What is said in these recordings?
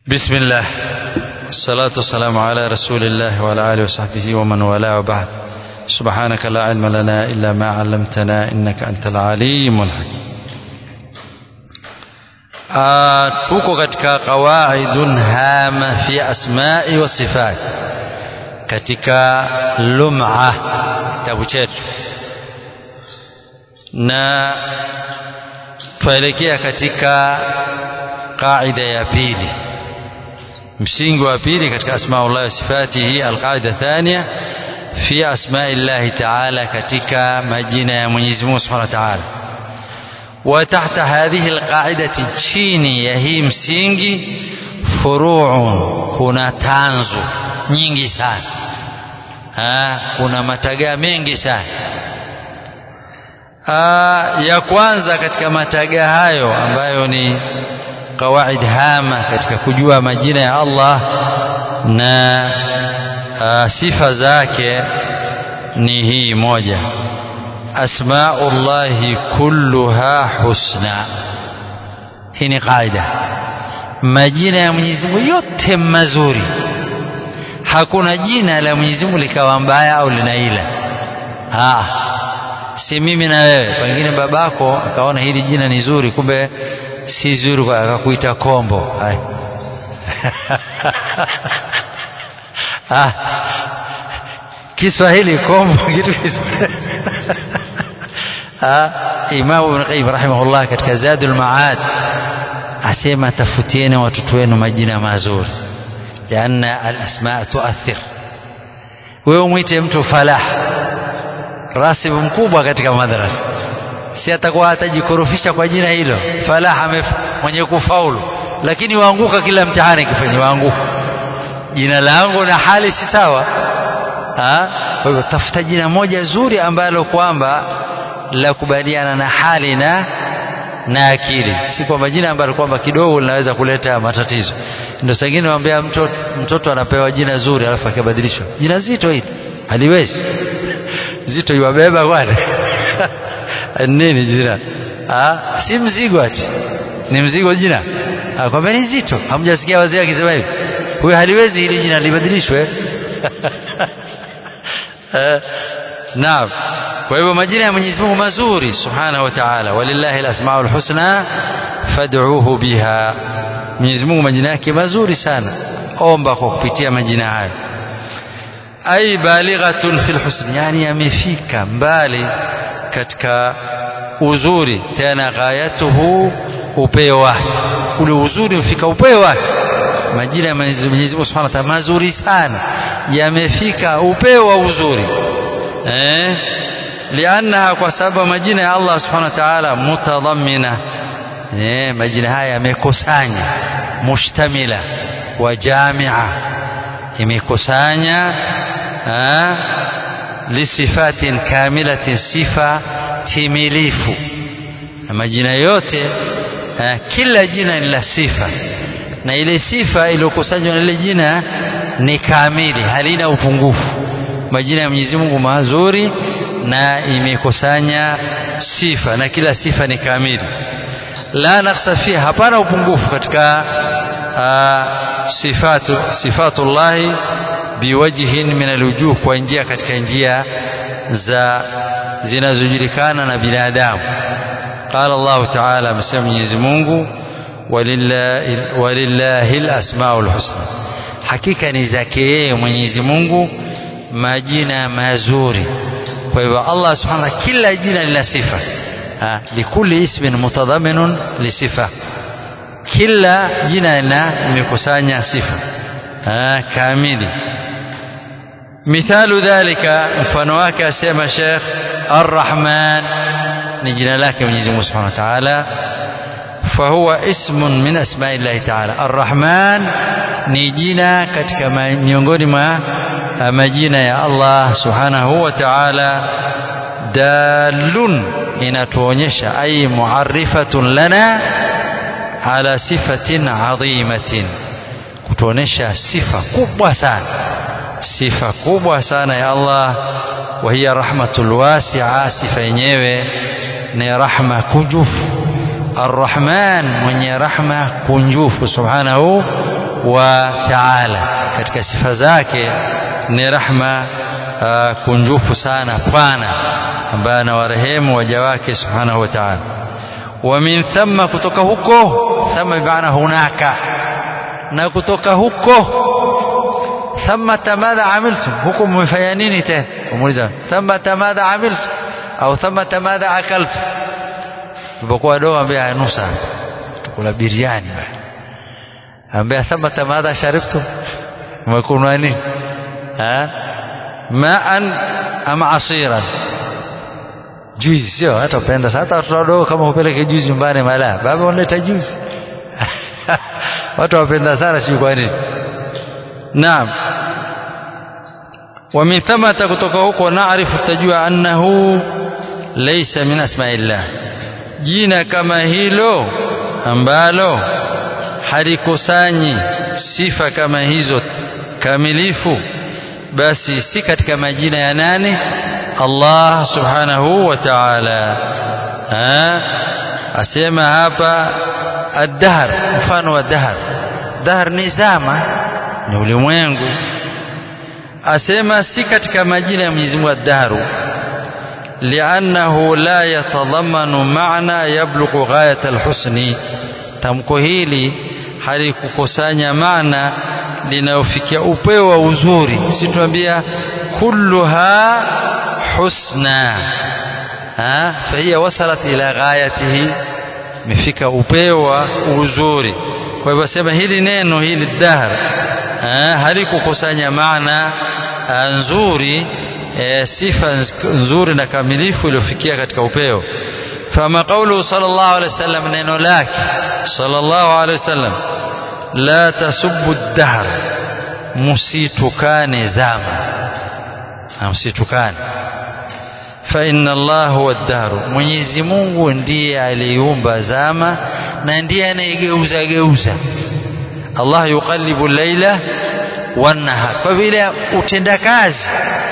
بسم الله الصلاة والسلام على رسول الله وعلى آله وصحبه ومن والاه وبعد سبحانك لا علم لنا إلا ما علمتنا إنك أنت العليم الحكيم آه tuko katika qawaidun hama fi asma'i wa sifat katika lum'a kitabu chetu na tuelekea katika qaida ya pili msingi wa pili katika asmaullah wa sifatihi alqaida thania fi asma'illahi ta'ala katika majina ya Mwenyezi Mungu Subhanahu wa Ta'ala وتحت هذه القاعدة chini ya hii msingi furuun kuna tanzu nyingi sana ha, kuna matagaa mengi sana ha, ya kwanza katika matagaa hayo ambayo ni qawaid hama katika kujua majina ya Allah na ha, sifa zake ni hii moja asmaullahi kulluha husna hii ni qaida majina ya Mwenyezi Mungu yote mazuri hakuna jina la Mwenyezi Mungu likawa mbaya au linaila ah si mimi na wewe pengine babako akaona hili jina ni zuri kumbe si zuri akakuita kombo ah Kiswahili kombo kitu Kiswahili Imam Ibn Qayyim rahimahullah katika Zadul Maad asema tafutieni watoto wenu majina mazuri lianna alasma tuathir wewe mwite mtu falah rasib mkubwa katika madrasa si atakuwa atajikorofisha kwa jina hilo falah mwenye kufaulu lakini waanguka kila mtihani kifanya waanguka jina langu na hali si sawa kwa hivyo tafuta jina moja zuri ambalo kwamba la kubaliana na hali na na akili si kwamba jina ambalo kwamba kidogo linaweza kuleta matatizo ndio sengine waambia mtoto, mtoto anapewa jina zuri alafu akabadilishwa jina zito hili haliwezi zito iwabeba bwana nini jina ah si mzigo ati ni mzigo jina ah kwamba ni zito hamjasikia wazee akisema hivi huyo haliwezi hili jina libadilishwe naam kwa hivyo majina ya Mwenyezi Mungu mazuri subhanahu wa ta'ala walillahi alasmaul husna fad'uuhu biha Mwenyezi Mungu majina yake mazuri sana omba kwa kupitia majina hayo ay balighatun fil husn yani yamefika mbali katika uzuri tena ghayatuhu upeo wake ule uzuri ufika upeo wake majina ya Mwenyezi Mungu Subhanahu wa Ta'ala mazuri sana yamefika upeo wa uzuri eh liannaha kwa sababu majina ya Allah Subhanahu wa Ta'ala mutadhammina eh majina haya yamekusanya mushtamila wa jamia imekusanya lisifatin kamilatin sifa timilifu majina yote ha, kila jina ni la sifa na ile sifa iliyokusanywa na ile jina ni kamili halina upungufu majina ya Mwenyezi Mungu mazuri na imekusanya sifa na kila sifa ni kamili la naqsa fiha hapana upungufu katika sifatu sifatullahi biwajhin min alwujuh kwa njia katika njia za zinazojulikana na binadamu قال الله تعالى مسمى Mwenyezi Mungu walillahi walillahi alasmaul husna hakika ni zake yeye Mwenyezi Mungu majina mazuri kwa hivyo Allah subhanahu kila jina lina sifa likulli ismin mutadhaminun lisifa kila jina lina limekusanya sifa kamili mithalu dhalika mfano wake asema Sheikh Ar-Rahman ni jina lake Mwenyezi Mungu Subhanahu wa Ta'ala فهو اسم من اسماء الله تعالى الرحمن ni jina katika miongoni mwa majina ya Allah subhanahu wa ta'ala dalun inatuonyesha ay muarrifatun lana ala sifatin adhimatin kutuonyesha sifa kubwa sana sifa kubwa sana ya Allah wa hiya rahmatul wasi'a sifa yenyewe ni rahma kunjufu arrahman mwenye rahma kunjufu subhanahu wa ta'ala katika sifa zake ni rahma uh, kunjufu sana pana ambaye anawarehemu waja wake subhanahu wa ta'ala wa min thamma kutoka huko thamma bimaana hunaka na kutoka huko thamata madha amiltum huko mmefanya nini tena umuuliza thamata madha amiltum au thamata madha akaltum tulipokuwa wadogo ambia nusa tukula biriani ambia thamata madha sharibtum umekunywa nini ha maan ama asiran juizi sio hata upenda hata watoto wadogo kama upeleke juizi nyumbani mala baba unaleta juizi watu wapenda sana sijui kwa nini naam ومن ثم kutoka huko naarifu tajua annahu laysa min asma'illah jina kama hilo ambalo halikusanyi sifa kama hizo kamilifu basi si katika majina ya nani Allah subhanahu wa ta'ala asema hapa ad-dahr mfano wa dahr dahr ni zama ni ulimwengu asema si katika majina ya Mwenyezi Mungu ad-dahru li'annahu la yatadhammanu ma'na yablughu ghayat al-husni tamko hili halikukusanya maana linayofikia upeo wa uzuri si tuambia kulluha husna ha fahiya wasalat ila ghayatihi imefika upeo wa uzuri kwa hivyo sema hili neno hili dahr halikukusanya maana nzuri e, sifa nzuri na kamilifu iliyofikia katika upeo fama qawluhu sallallahu alaihi wasallam neno lake sallallahu alaihi wasallam la tasubbu ad-dahr musitukane zama msitukane fa inna Allah huwa ad-dahr Mwenyezi Mungu ndiye aliumba zama na ndiye anayegeuza geuza Allah yuqallibu laila wan-nahar kwa vile utendakazi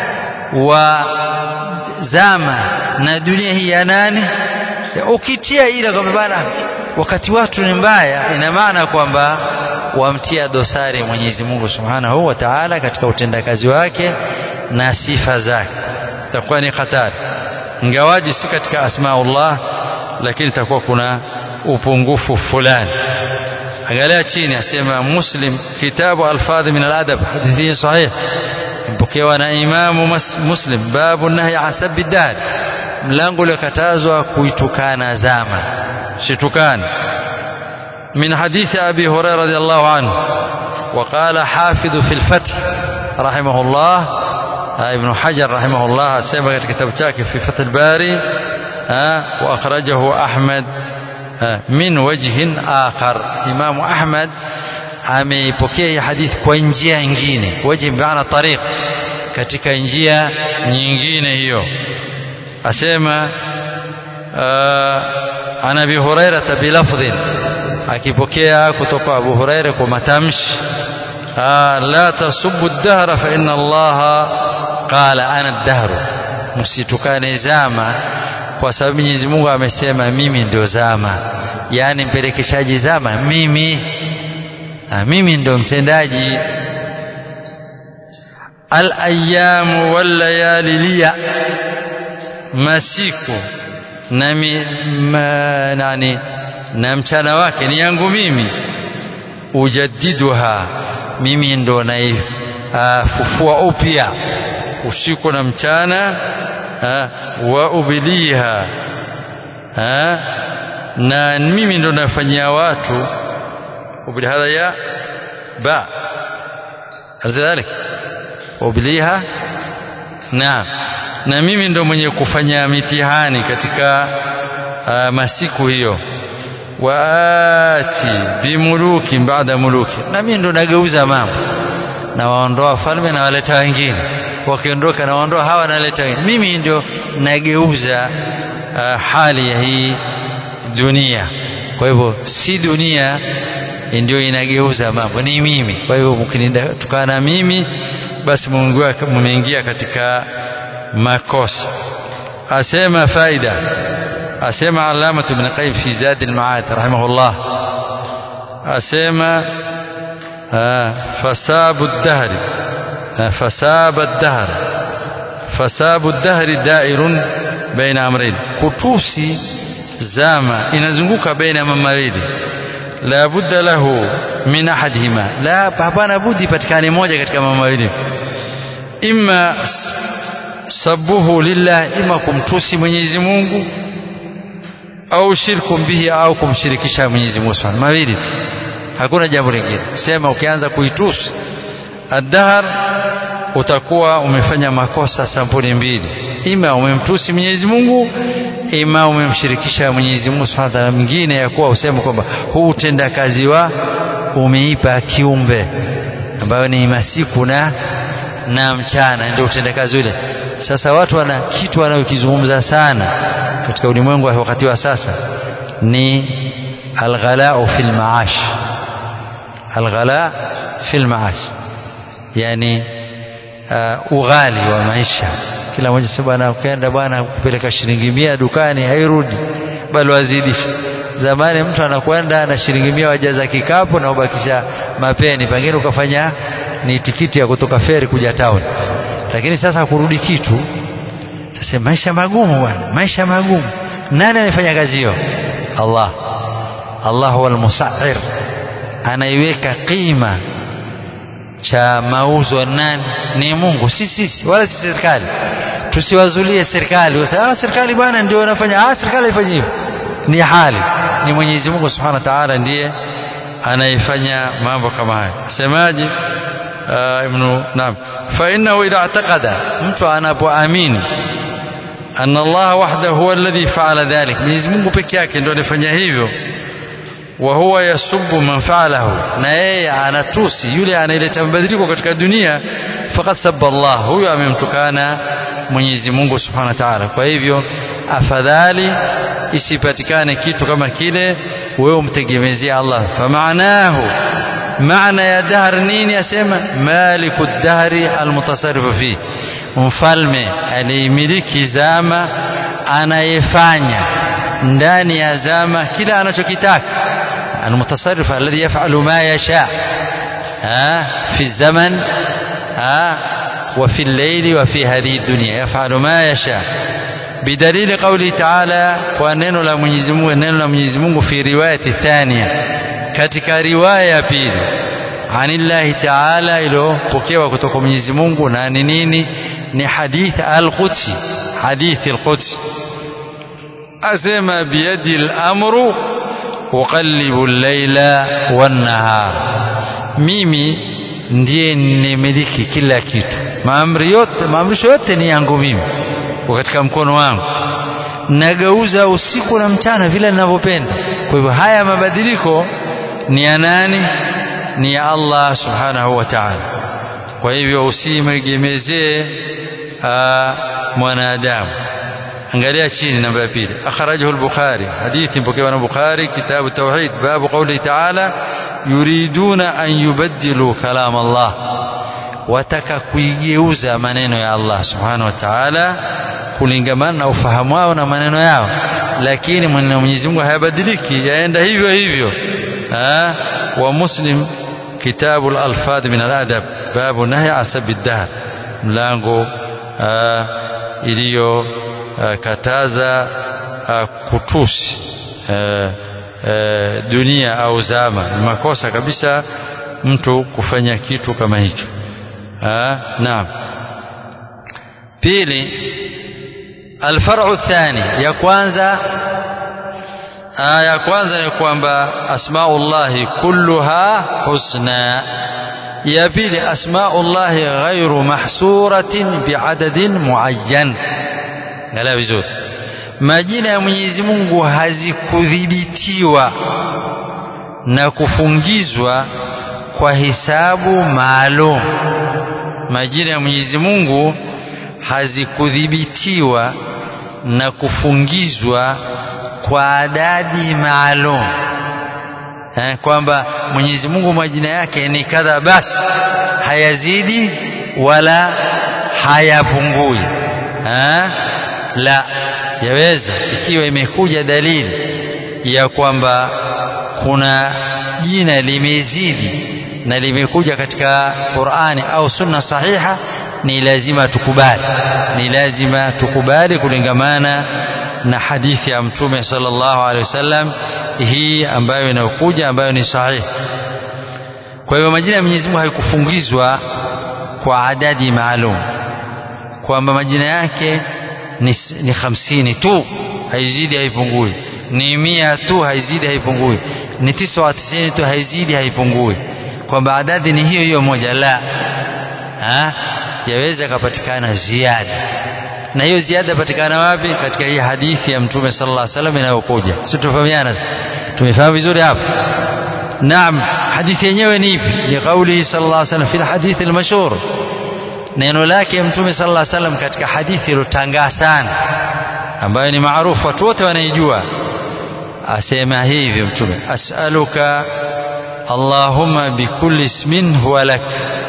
wa zama na dunia hii ya nani ukitia ile kwamba bana wakati watu ni mbaya ina maana kwamba wamtia dosari Mwenyezi Mungu Subhanahu wa Ta'ala katika utendakazi wake na sifa zake itakuwa ni hatari ingawaji si katika asmaullah lakini itakuwa kuna upungufu fulani angalia chini asema muslim kitabu alfadhi min aladab hadithi sahih mpokewa na imamu muslim babu nahyi an sabbi dahr mlango uliokatazwa kuitukana zama situkane من حديث أبي هريرة رضي الله عنه وقال حافظ في الفتح رحمه الله ابن حجر رحمه الله سبق كتاب شاكي في فتح الباري وأخرجه أحمد من وجه آخر إمام أحمد ameipokea hii hadithi kwa njia nyingine waji maana tariq katika njia nyingine hiyo asema ana abi huraira bilafdhin akipokea kutoka Abu Huraira kwa matamshi la tasubbu ad-dahra fa inna Allah qala ana ad-dahr msitukane zama kwa sababu Mwenyezi Mungu amesema mimi ndio zama yani mpelekeshaji zama mimi ha, mimi ndio mtendaji al-ayyam wal layali liya masiku na ma, nani na mchana wake ni yangu mimi ujaddiduha mimi ndo naifufua upya usiku na mchana ha, wa ubiliha ha, na mimi ndo nafanyia watu ubili hadha ya ba alidhalik ubiliha na na mimi ndo mwenye kufanya mitihani katika uh, masiku hiyo waati bimuluki baada muluki na mimi ndo nageuza mambo na waondoa falme na waleta wengine wakiondoka na waondoa hawa naleta wengine mimi ndio nageuza uh, hali ya hii dunia kwa hivyo si dunia ndio inageuza mambo ni mimi kwa hivyo mkinitukana mimi basi mmeingia katika makosa asema faida أسمع علامة ابن قيم في زاد المعاد رحمه الله أسمع fasabu dahri fasaba dahr fasabu dahri dairun baina amrayn kutusi zama inazunguka baina ya mawili la budda lahu min ahadihima la hapana budi patikane moja katika mambo mawili imma sabuhu lillah ima kumtusi Mwenyezi Mungu au shirku bihi au kumshirikisha Mwenyezi Mungu Subhanahu mawili hakuna jambo lingine sema ukianza kuitusi adhar utakuwa umefanya makosa sampuli mbili ima umemtusi Mwenyezi Mungu ima umemshirikisha Mwenyezi Mungu Subhanahu wa ta'ala mwingine ya kuwa useme kwamba huu utendakazi wa umeipa kiumbe ambayo ni masiku na na mchana ndio utendakazi ule sasa watu wana kitu wanayokizungumza sana katika ulimwengu wa wakati wa sasa ni alghalau fil maash alghala fil maash yani uh, ughali wa maisha kila mmoja sasa bwana ukienda bwana kupeleka shilingi mia dukani hairudi bali wazidisha zamani mtu anakwenda na shilingi mia wajaza kikapu na ubakisha mapeni pengine ukafanya ni tikiti ya kutoka feri kuja town lakini sasa kurudi kitu sasa maisha magumu bwana maisha magumu nani anafanya kazi hiyo Allah Allah huwa al-musa'ir anaiweka qima cha mauzo nani ni Mungu si sisi wala si serikali tusiwazulie serikali wasema serikali bwana ndio anafanya ah serikali ifanye hivyo ni hali ni Mwenyezi Mungu Subhanahu wa Ta'ala ndiye anayefanya mambo kama haya semaje ibn naam fa innahu idha i'taqada mtu anapoamini anna Allah wahdahu huwa alladhi fa'ala dhalik Mwenyezi Mungu peke yake ndio alifanya hivyo wa huwa yasubbu man fa'alahu na yeye anatusi yule anayeleta mabadiliko katika dunia faqad sabba Allah huyo amemtukana Mwenyezi Mungu Subhanahu wa Ta'ala kwa hivyo afadhali isipatikane kitu kama kile wewe umtegemezie Allah famaanahu maana ya dahr nini asema maliku dahri almutasarrifu fi mfalme aliyemiliki zama anayefanya ndani ya zama kila anachokitaka المتصرف الذي يفعل ما يشاء في الزمن وفي الليل وفي هذه الدنيا يفعل ما يشاء بدليل قوله تعالى ونeno la Mwenyezi Mungu neno la Mwenyezi Mungu fi riwayati thania katika riwaya ya pili anillahi taala iliyopokewa kutoka Mwenyezi Mungu na ni nini ni hadith al-Qudsi hadith al-Qudsi asema biyadi al-amru uqallibu al-laila wan-nahar mimi ndiye nimiliki kila kitu maamri yote maamrisho yote ni yangu mimi katika mkono wangu nageuza usiku na mchana vile ninavyopenda kwa hivyo haya mabadiliko ni ya nani ni ya Allah subhanahu wa ta'ala kwa hivyo usimwegemezee mwanadamu angalia chini namba ya pili akhrajahu al-bukhari hadithi mpokewa na bukhari kitabu tauhid babu qawli ta'ala yuriduna an yubaddilu kalam Allah wataka kuigeuza maneno ya Allah subhanahu wa ta'ala kulingamana na ufahamu wao na maneno yao lakini maneno ya Mwenyezi Mungu hayabadiliki yaenda hivyo hivyo ha? wa muslim kitabu al-alfadh min al-adab babu nahy asab ad-dahr mlango iliyo kataza kutusi dunia au zama ni makosa kabisa mtu kufanya kitu kama hicho naam pili الفرع الثاني ya kwanza ya kwanza ni kwamba asmaullahi kulluha husna ya pili asmaullahi ghairu mahsuratin biadadin muayyan ngala vizuri majina ya Mwenyezi Mungu hazikudhibitiwa na kufungizwa kwa hisabu maalum majina ya Mwenyezi Mungu hazikudhibitiwa na kufungizwa kwa adadi maalum eh, kwamba Mwenyezi Mungu majina yake ni kadha basi hayazidi wala hayapungui eh? la yaweza ikiwa imekuja dalili ya kwamba kuna jina limezidi na limekuja katika Qur'ani au sunna sahiha ni lazima tukubali ni lazima tukubali kulingamana na hadithi ya mtume sallallahu alaihi wasallam hii ambayo inayokuja ambayo ni sahihi kwa hivyo majina ya Mwenyezi Mungu haikufungizwa kwa adadi maalum kwamba majina yake ni, ni hamsini tu haizidi haipungui ni mia tu haizidi haipungui ni tisa wa tisini tu haizidi haipungui kwamba adadi ni hiyo hiyo moja la ha? yaweza ikapatikana ziada na hiyo ziada patikana wapi katika hii hadithi ya mtume sallallahu alaihi wasallam inayokuja si tufahamiana tumefahamu vizuri hapa naam hadithi yenyewe ni ipi ni kauli sallallahu alaihi wasallam fi alhadith almashhur neno lake mtume sallallahu alaihi wasallam katika hadithi iliyotangaa sana ambayo ni maarufu watu wote wanaijua asema hivi mtume as'aluka allahumma bikulli ismin huwa lak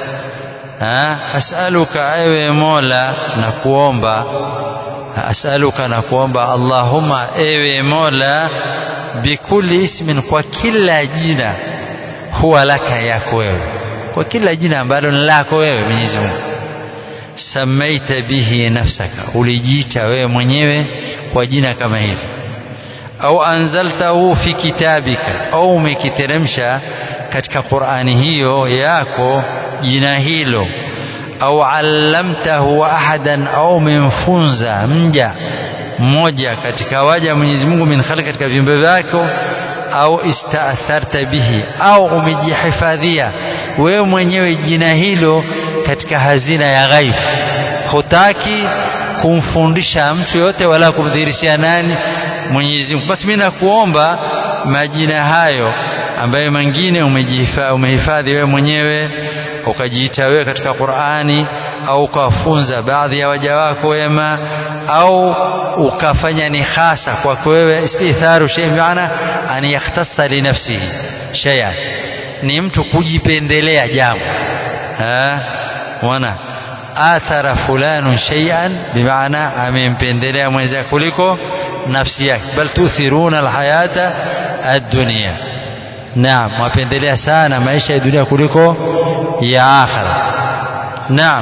as'aluka ewe mola na kuomba as'aluka na kuomba allahumma ewe mola bikulli ismin kwa kila jina huwa laka yako wewe kwa kila jina ambalo ni lako wewe Mwenyezi Mungu samaita bihi nafsaka ulijiita wewe mwenyewe kwa jina kama hili au anzaltahu fi kitabika au umekiteremsha katika Qur'ani hiyo yako jina hilo au allamtahu ahadan au umemfunza mja mmoja katika waja Mwenyezi Mungu min khali katika viumbe vyako au istaatharta bihi au umejihifadhia wewe mwenyewe jina hilo katika hazina ya ghaibu hutaki kumfundisha mtu yote wala kumdhihirishia nani Mwenyezi Mungu basi mimi nakuomba majina hayo ambayo mengine umehifadhi wewe mwenyewe ukajiita wewe katika Qur'ani au ukawafunza baadhi ya waja wako wema au ukafanya ni hasa kwako wewe istitharu shay maana an yakhtassa li nafsihi shay'an ni mtu kujipendelea jambo ha wana athara fulanu shay'an bimaana amempendelea mwenzake kuliko nafsi yake bal tuthiruna alhayata ad-dunya naam wapendelea sana maisha ya dunia kuliko ya akhira naam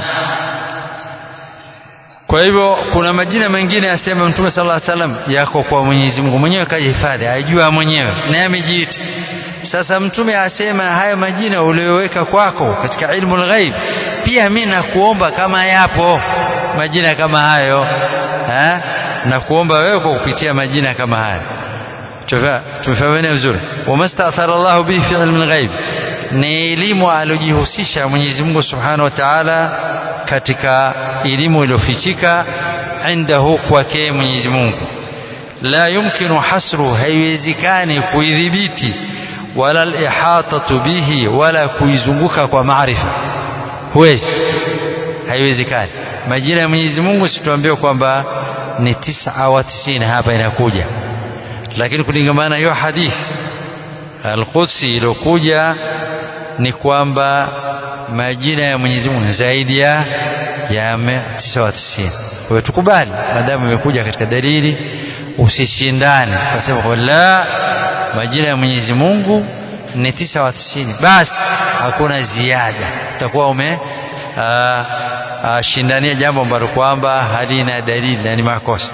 kwa hivyo kuna majina mengine yasema mtume sallallahu alaihi wasallam yako kwa Mwenyezi Mungu mwenyewe kajihifadhi ajua mwenyewe naye amejiita sasa mtume asema hayo majina uliyoweka kwako katika ilmu ghaib pia mimi nakuomba kama yapo majina kama hayo ha? na kuomba wewe kwa kupitia majina kama haya tumefahamiana vizuri wamastathara Allahu bihi fi ilmi ghaib ni elimu alojihusisha Mwenyezi Mungu Subhanahu wa Ta'ala katika elimu iliyofichika indahu kwake Mwenyezi Mungu la yumkinu hasru haiwezekani kuidhibiti wala al-ihatatu bihi wala kuizunguka kwa maarifa huwezi haiwezekani majina ya Mwenyezi Mungu situambie kwamba ni tisa wa tisini hapa inakuja lakini kulingamana hiyo hadithi al-Qudsi iliyokuja ni kwamba majina ya Mwenyezi Mungu zaidi ya ya 99 kwa hiyo tukubali maadamu imekuja katika dalili usishindane ukasema kwa la majina ya Mwenyezi Mungu ni 99 basi hakuna ziada utakuwa ume aa, aa, shindania jambo ambalo kwamba halina dalili na ni makosa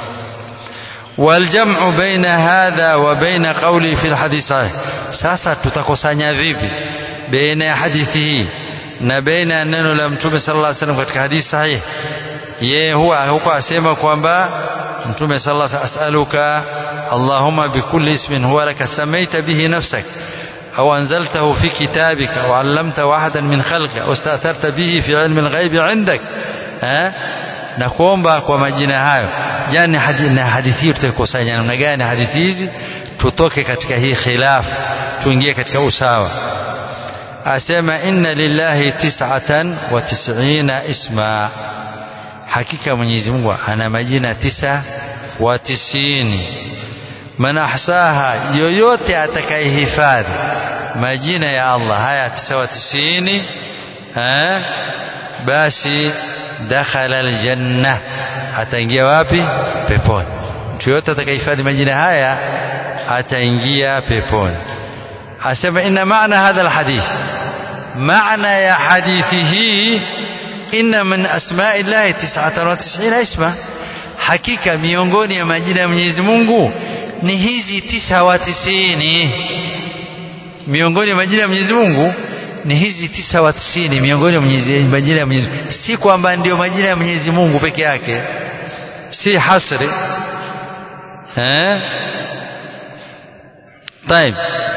والجمع بين هذا وبين قوله في الحديث صحيح sasa tutakusanya vipi baina ya hadithi hii na baina ya neno la mtume sallallahu alaihi wasallam katika hadithi sahihi yeye huwa huko asema kwamba mtume sallallahu alaihi wasallam as'aluka allahumma bikulli ismin huwa laka samaita bihi nafsak أو أنزلته في كتابك أو علمته أحدا من خلقك أو استأثرت به في علم الغيب عندك ها na kuomba kwa majina hayo jani hadithi na hadithi hii tutakusanya namna gani hadithi hizi tutoke katika hii khilaf tuingie katika usawa asema inna lillahi tis'atan wa tis'ina isma hakika Mwenyezi Mungu ana majina tisa wa tisini man ahsaha yoyote atakayehifadhi majina ya Allah haya tisa wa tisini eh basi dakhala aljanna ataingia wapi peponi mtu yote atakayehifadhi majina haya ataingia peponi asema inna maana hadha alhadith maana ya hadithi hii inna min asma'i llahi 99 isma hakika miongoni ya majina ya Mwenyezi Mungu ni hizi tisa wa tisini miongoni ya majina ya Mwenyezi Mungu ni hizi tisa wa tisini miongoni ya majina ya Mwenyezi Mungu si kwamba ndio majina ya Mwenyezi Mungu peke yake si hasri eh طيب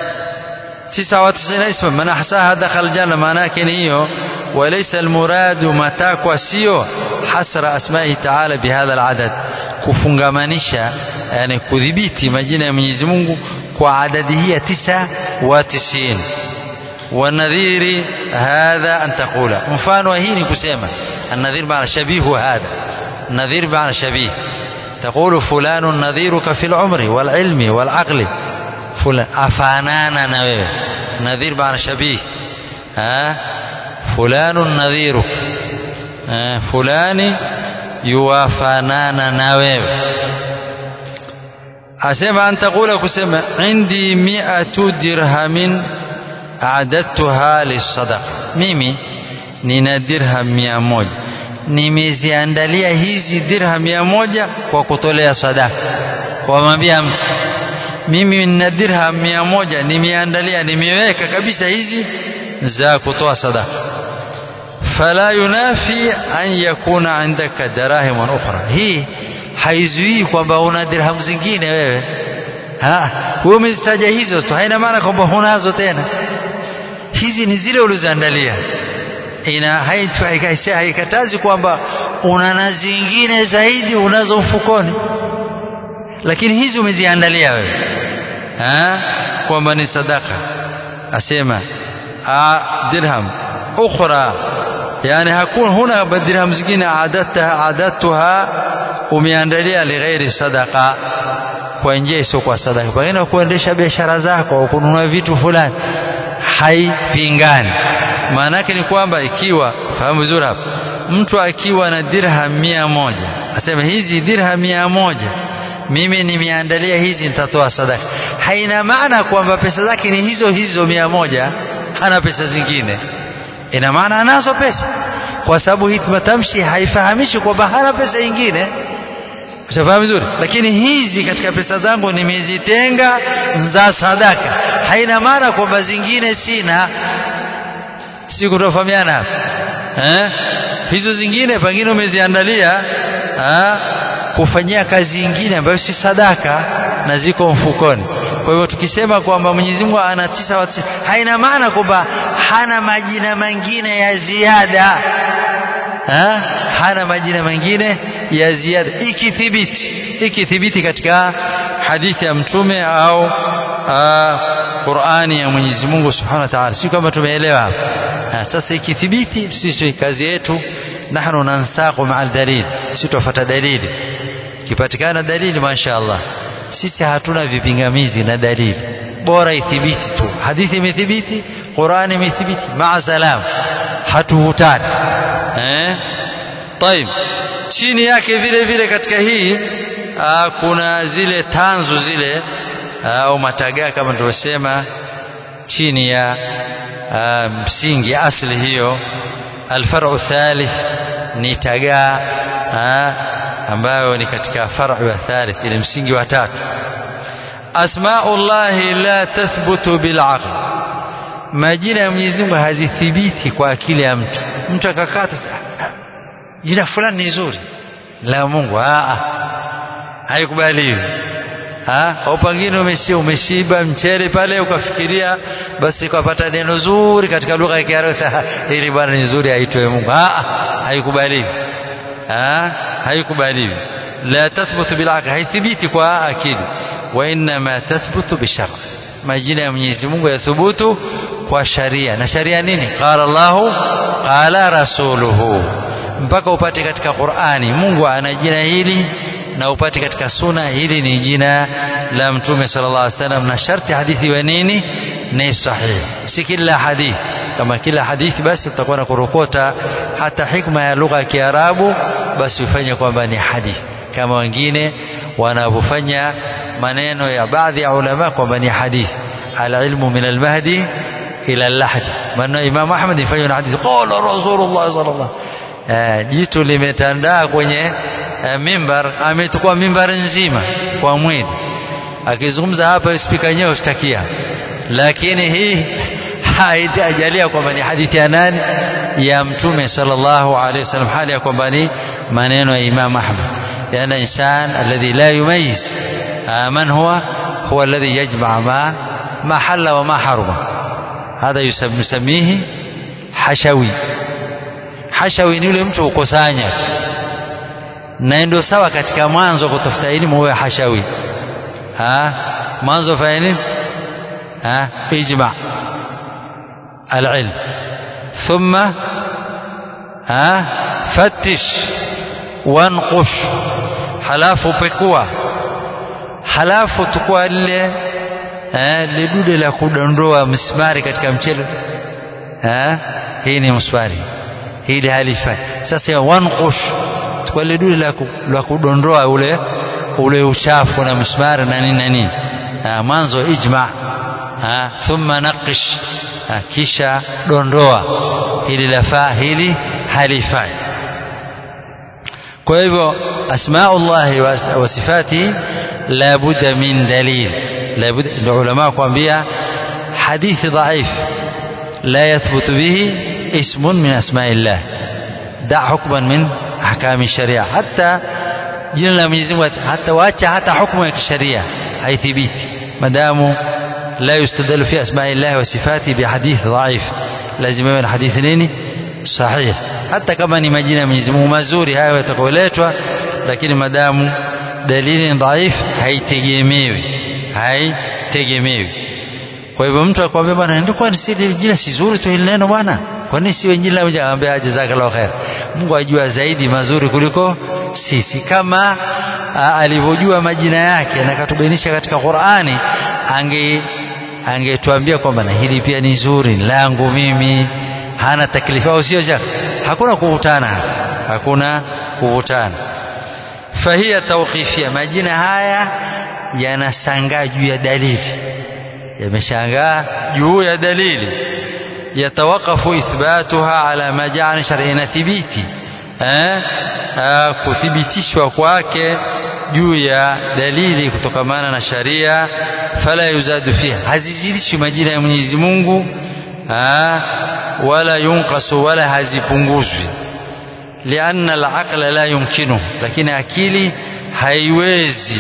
99 اسما من احصاها دخل الجنه معناه hiyo وليس المراد matakwa sio hasra asma'i ta'ala bihadha al'adad kufungamanisha yani kudhibiti majina ya Mwenyezi Mungu kwa adadi hii ya 99 والنذير هذا أن تقول مفان وهين كسيما النذير معنى شبيه هذا النذير معنى شبيه تقول فلان نذيرك في العمر والعلم والعقل فلان أفانانا نويه نذير معنى شبيه ها فلان نذيرك ها فلان يوافانانا نويه أسمع أن تقول كسيما عندي مئة درهم adadtuha lisadaqa mimi nina dirham mia moja nimeziandalia hizi dirham mia moja kwa kutolea sadaka wamwambia mtu mimi nina dirham mia moja nimeandalia nimeweka kabisa hizi za kutoa sadaka fala yunafi an yakuna indaka darahim ukhra hii haizuii kwamba una dirham zingine wewe wewe umezitaja hizo tu haina maana kwamba hunazo tena hizi ni zile ulizoandalia ina haikatazi kwamba una na zingine zaidi unazo mfukoni lakini hizi umeziandalia wewe kwamba ni sadaka asema dirham ukhra yani hakuna huna dirham zingine adadtaha adadtuha umeandalia lighairi sadaqa kwa njia isiyokuwa sadaka pengine kuendesha biashara zako au kununua vitu fulani haipingani maana yake ni kwamba ikiwa fahamu vizuri hapa mtu akiwa na dirham mia moja asema hizi dirham mia moja mimi nimeandalia hizi nitatoa sadaka haina maana kwamba pesa zake ni hizo hizo mia moja hana pesa zingine ina maana anazo pesa kwa sababu hii matamshi haifahamishi kwamba hana pesa nyingine Ushafahamu vizuri? Lakini hizi katika pesa zangu nimezitenga za sadaka. Haina maana kwamba zingine sina. Si kutofahamiana hapa. Eh? Hizo zingine pengine umeziandalia eh, kufanyia kazi nyingine ambayo si sadaka na ziko mfukoni. Kwa hivyo tukisema kwamba Mwenyezi Mungu ana tisa wa tisa, haina maana kwamba hana majina mengine ya ziada. Ha? hana majina mengine ya ziada ikithibiti ikithibiti katika hadithi ya mtume au Qur'ani ya Mwenyezi Mungu Subhanahu wa Ta'ala si kama tumeelewa hapa sasa ikithibiti sisi kazi yetu nahnu nansaqu ma'al dalil sisi tufuata dalili kipatikana dalili mashaallah sisi hatuna vipingamizi na dalili bora ithibiti tu hadithi imethibiti Qur'ani imethibiti maa salam hatuvutani eh طيب chini yake vile vile katika hii aa, kuna zile tanzu zile au matagaa kama tulivyosema chini ya aa, msingi asli hiyo alfaru thalith ni tagaa ambayo ni katika faru ya thalith ile msingi wa tatu asmaullahi la tathbutu bilaql majina ya Mwenyezi Mungu hazithibiti kwa akili ya mtu mtu akakata jina fulani ni zuri la Mungu a haikubaliwi au pengine umeshi umeshiba mchele pale ukafikiria basi ukapata neno zuri katika lugha ya Kiarabu ili bwana ni zuri aitwe Mungu a haikubaliwi haikubaliwi la tathbutu bil aqli haithibiti kwa akili wa inma tathbutu bishar majina ya Mwenyezi Mungu yathubutu kwa sharia na sharia nini qala Allahu qala rasuluhu mpaka upate katika Qur'ani Mungu ana jina hili na upate katika suna hili ni jina la mtume sallallahu alaihi wasallam na sharti hadithi wa nini ni sahihi si kila hadithi kama kila hadithi basi utakuwa na kurokota hata hikma ya lugha ya Kiarabu basi ufanye kwamba ni hadithi kama wengine wanavyofanya maneno ya baadhi ya ulama kwamba ni hadithi alilmu min almahdi ila lahdi maneno ya Imam Ahmad ifanywe na hadithi qala Rasulullah sallallahu eh, jitu limetandaa kwenye eh, mimbar ametukua mimbar nzima kwa mwili akizungumza hapa spika yenyewe ushtakia lakini hii haijajalia kwamba ni hadithi ya nani ya mtume sallallahu alaihi wasallam hali ya kwamba ni maneno ya Imam Ahmad لأن الإنسان الذي لا يميز من هو هو الذي يجمع ما ما حل وما حرم هذا يسميه حشوي hashawi ni yule mtu ukusanya na ndio sawa katika mwanzo kutafuta elimu huwe hashawi ha mwanzo fanya nini ha ijma العلم ثم ها فتش وانقش halafu pekua halafu tukua lile eh, lidude la kudondoa msumari katika mchele eh, hii ni msumari hili halifai sasa wanqush kwa ile dude la, la kudondoa ule ule uchafu na msumari na nini na nini mwanzo ijma ha, thumma naqish ha, kisha dondoa hili lafaa hili halifai kwa hivyo asmaullahi wa sifati la budda min dalil la budda ulama kuambia hadithi dhaif la yathbutu bihi اسم من أسماء الله دع حكما من أحكام الشريعة حتى jina la Mwenyezi Mungu hata waacha hata hukumu ya kisheria haithibiti madamu la yustadalu fi asma'illahi wa sifati bi hadith dhaif lazima iwe na hadithi nini sahih hata kama ni majina ya Mwenyezi Mungu mazuri hayo yatakayoletwa lakini madamu dalili dhaif haitegemewi haitegemewi kwa hivyo mtu akwambia bwana ndio kwani si jina si zuri tu hili neno bwana kwa nini si wengine labda aambia jazakallahu khair Mungu ajua zaidi mazuri kuliko sisi kama alivyojua majina yake na katubainisha katika Qur'ani ange angetuambia kwamba na hili pia ni zuri langu mimi hana taklifa au sio shaka hakuna kuvutana hakuna kuvutana fahia tawqifia majina haya yanasangaa juu ya dalili yameshangaa juu ya dalili yatawakafu ithbatuha ala ma ja'ala shar'ina thibiti eh kuthibitishwa kwake juu ya dalili kutokamana na sharia fala yuzadu fiha hazizidishwi majina ya Mwenyezi Mungu wala yunqasu wala hazipunguzwi lianna al-aqla la yumkinu lakini akili haiwezi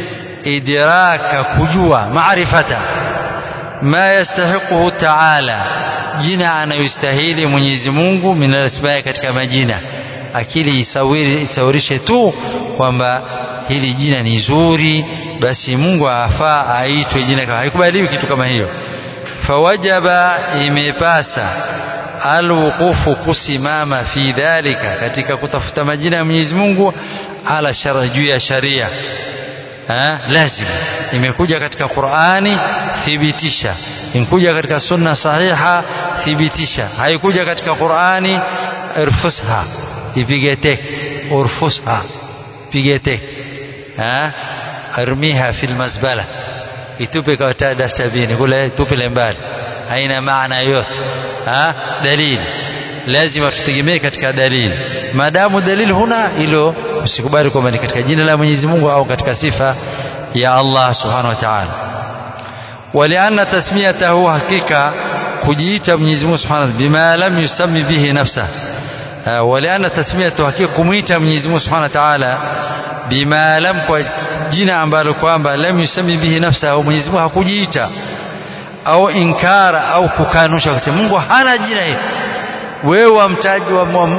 idraka kujua maarifata ma yastahiquhu ta'ala jina anayostahili Mwenyezi Mungu min al-asmaa katika majina akili isawiri isawirishe tu kwamba hili jina ni zuri basi Mungu afaa aitwe jina kama haikubaliwi kitu kama hiyo fawajaba imepasa alwuqufu kusimama fi dhalika katika kutafuta majina ya Mwenyezi Mungu ala shara juu ya sharia ha? lazima imekuja katika Qur'ani thibitisha imekuja katika sunna sahiha thibitisha haikuja katika Qur'ani irfusha ipige teke urfusha pige teke ha armiha fil mazbala itupe kwa dastabini kule tupile mbali haina maana yote ha dalili lazima tutegemee katika dalili maadamu dalili huna hilo usikubali kwamba ni katika jina la Mwenyezi Mungu au katika sifa ya Allah subhanahu wa ta'ala walianna tasmiyatahu hakika kujiita Mwenyezi Mungu subhanahu bima lam yusammi bihi nafsa walianna tasmiyatahu hakika kumuita Mwenyezi Mungu subhanahu wa ta'ala bima lam kwa jina ambalo kwamba lam yusammi bihi nafsa au Mwenyezi Mungu hakujiita au inkara au kukanusha kusema Mungu hana jina hili wewe wamtaji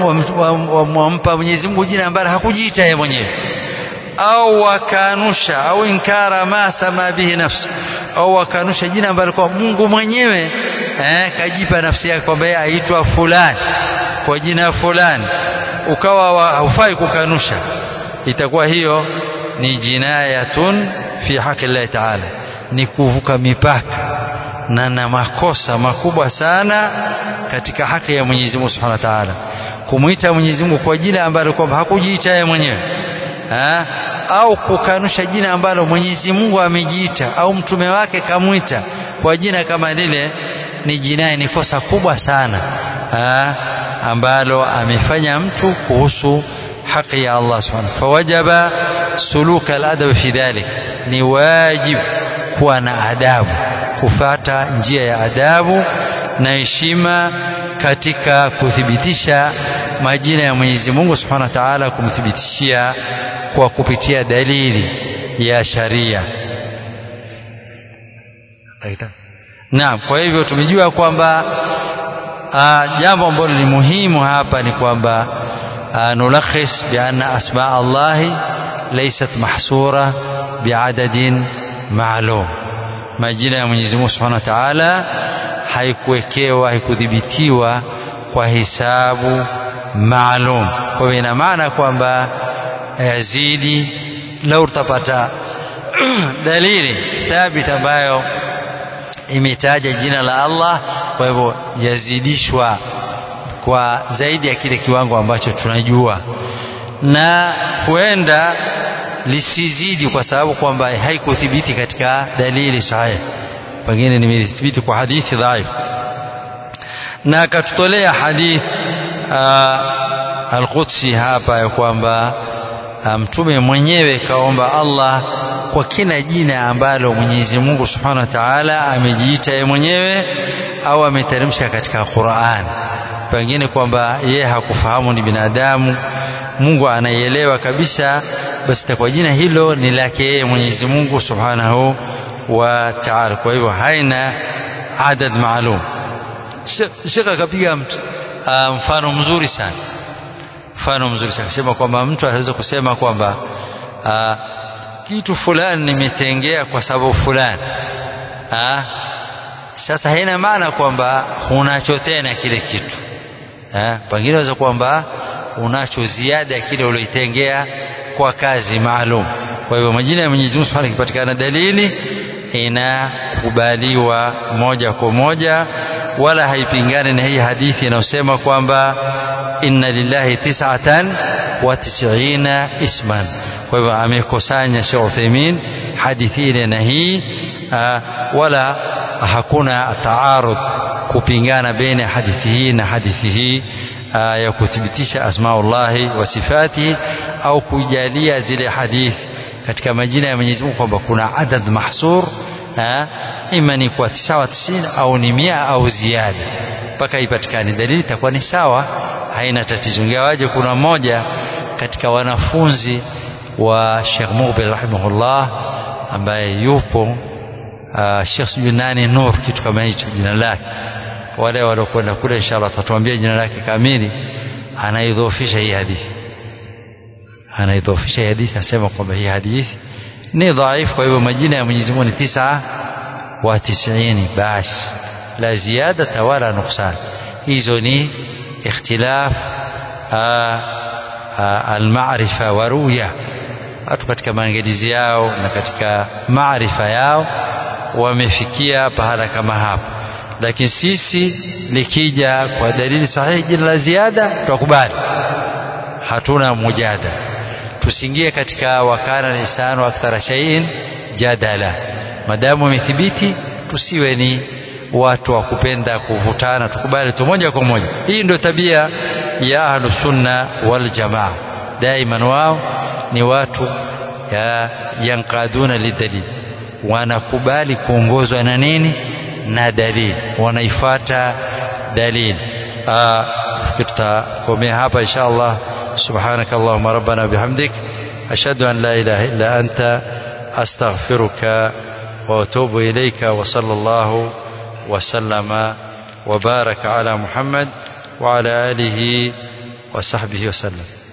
wampa Mwenyezi Mungu jina ambalo hakujiita yeye mwenyewe au wakanusha au inkara ma sama bihi nafsi au wakanusha jina ambalo kwa Mungu mwenyewe eh, kajipa nafsi yake kwamba yeye aitwa fulani kwa jina fulani ukawa haufai kukanusha itakuwa hiyo ni jinayatun fi haki Allah Ta'ala ni kuvuka mipaka na na makosa makubwa sana katika haki ya Mwenyezi Mungu Subhanahu wa Ta'ala kumuita Mwenyezi Mungu kwa jina ambalo kwamba hakujiita yeye mwenyewe ha? au kukanusha jina ambalo Mwenyezi Mungu amejiita au mtume wake kamwita kwa jina kama lile ni jinai ni kosa kubwa sana ha, ambalo amefanya mtu kuhusu haki ya Allah subhanahu fawajaba suluka aladab fi dhalik ni wajib kuwa na adabu kufata njia ya adabu na heshima katika kuthibitisha majina ya Mwenyezi Mungu Subhanahu wa Ta'ala kumthibitishia kwa kupitia dalili ya sharia Naam kwa hivyo tumejua kwamba jambo ambalo ni muhimu hapa ni kwamba nulakhis bi anna asma Allah laysat mahsura biadadin maalum majina ya Mwenyezi Mungu Subhanahu wa Ta'ala haikuwekewa haikudhibitiwa kwa hisabu maalum kwa hivyo ina maana kwamba yazidi lau utapata dalili thabit ambayo imetaja jina la Allah kwa hivyo yazidishwa kwa zaidi ya kile kiwango ambacho tunajua na huenda lisizidi kwa sababu kwamba haikuthibiti katika dalili sahihi pengine nimethibiti kwa hadithi dhaifu na akatutolea hadith al-Qudsi hapa ya kwamba mtume mwenyewe kaomba Allah kwa kila jina ambalo Mwenyezi Mungu Subhanahu wa Ta'ala amejiita yeye mwenyewe au ameteremsha katika Qur'an pengine kwamba yeye hakufahamu ni binadamu Mungu anaielewa kabisa basi kwa jina hilo ni lake yeye Mwenyezi Mungu Subhanahu wa Ta'ala kwa hivyo haina adad maalum Sheikh akapiga mfano mzuri sana mfano mzuri sana akasema kwamba mtu anaweza kusema kwamba kitu fulani nimetengea kwa sababu fulani ha? sasa haina maana kwamba unacho tena kile kitu pengine waweza kwamba unacho ziada ya kile ulioitengea kwa kazi maalum kwa hivyo majina ya Mwenyezi Mungu Subhanahu ikipatikana dalili inakubaliwa moja kwa moja wala haipingani na hii hadithi inayosema kwamba inna lillahi tis'atan wa tis'ina isman kwa hivyo amekusanya Sheikh Uthaymeen hadithi ile na hii wala hakuna taarud kupingana baina hadithi hii na hadithi hii ya kuthibitisha asmaullahi wa sifatihi au kujalia zile hadithi katika majina ya Mwenyezi Mungu kwamba kuna adad mahsur ima ni kwa tisawa tisini au ni mia au ziada mpaka ipatikane dalili itakuwa ni sawa haina tatizo ingawaje kuna mmoja katika wanafunzi wa Sheikh Mubil rahimahullah ambaye yupo uh, Sheikh sijui nani Nur kitu kama hicho jina lake wale waliokwenda kule inshallah tatuambia jina lake kamili anaidhoofisha hii hadithi anaidhoofisha hii hadithi asema kwamba hii hadithi ni dhaifu kwa hivyo majina ya Mwenyezi Mungu ni tisa wa tisini basi la ziada wala nuksan hizo ni ikhtilaf almaarifa wa ruya watu katika maangalizi yao na katika maarifa yao wamefikia pahala kama hapo lakini sisi likija kwa dalili sahihi jina la ziada tukubali hatuna mujada tusingie katika wakana lisanu akthara shay'in jadala madamu imethibiti tusiwe ni watu wa kupenda kuvutana tukubali tu moja kwa moja hii ndio tabia ya ahlu sunna wal jamaa daiman wao ni watu ya yankaduna lidalil wanakubali kuongozwa na nini na dalili wanaifata dalili tutakomea hapa insha Allah سبحانك اللهم ربنا بحمدك أشهد أن لا إله إلا أنت أستغفرك وأتوب إليك وصلى الله وسلم وبارك على محمد وعلى آله وصحبه وسلم